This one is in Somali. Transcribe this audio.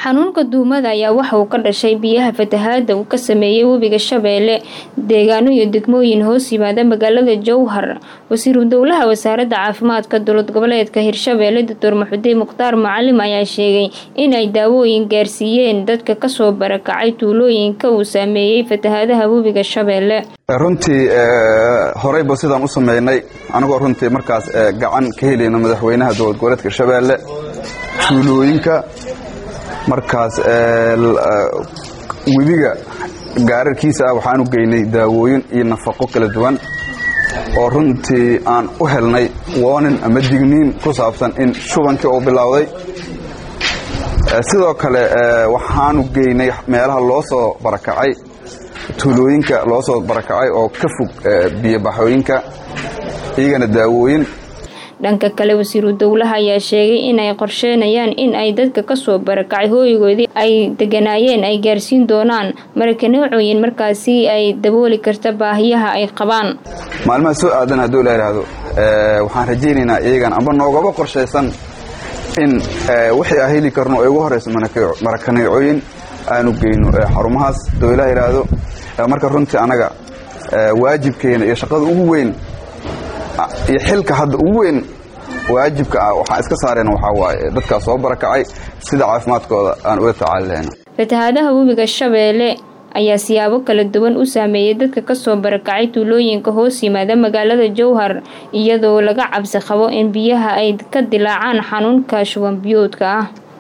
xanuunka duumada ayaa waxa uu ka dhashay biyaha fatahaada uu ka sameeyey webiga shabeelle deegaano iyo degmooyin hoos yimaada magaalada jowhar wasiiru dowlaha wasaaradda caafimaadka dowlad goboleedka hirshabeelle doctor maxudiin mukhtaar macalim ayaa sheegay in ay daawooyin gaarsiiyeen dadka kasoo barakacay tuulooyinka uu saameeyey fatahaadaha webiga shabeelle runtii horeyba sidaan u sameynay anagoo runtii markaas gacan ka helayno madaxweynaha dowlad goboleedka hirshabeelle tuulooyinka markaas webiga gaararkiisa ah waxaan u geynay daawooyin iyo nafaqo kala duwan oo runtii aan u helnay woonin ama digniin ku saabsan in shubankii uu bilowday sidoo kale waxaanu geynay meelaha loo soo barakacay tuulooyinka loo soo barakacay oo ka fog biyobaxooyinka iyagana daawooyin dhanka kale wasiiru dowlaha ayaa sheegay in ay qorsheynayaan in ay dadka kasoo barakacay hooyigoodii ay deganaayeen ay gaarsiin doonaan marakaneecooyin markaasi ay dabooli karta baahiyaha ay qabaan maalmaha soo aadan hadduu la yidhaahdo waxaan rajaynaynaa iyagan amba noogaba qorshaysan in wixii aan heli karno ee ugu horeyso marakaneecooyin aanu geyno xarumahaas dowlaha yidhaahdo marka runtii anaga waajibkeena iyo shaqada ugu weyn iyo xilka hadda ugu weyn waajibka ah waxaan iska saarayna waxaa waaye dadkaas soo barakacay sida caafimaadkooda aan ula tacaali lahayna fatahaadaha webiga shabeelle ayaa siyaabo kala duwan u saameeyay dadka kasoo barakacay tuulooyinka hoos yimaada magaalada jowhar iyadoo laga cabsi qabo in biyaha ay ka dilaacaan xanuunka shuban biyoodka ah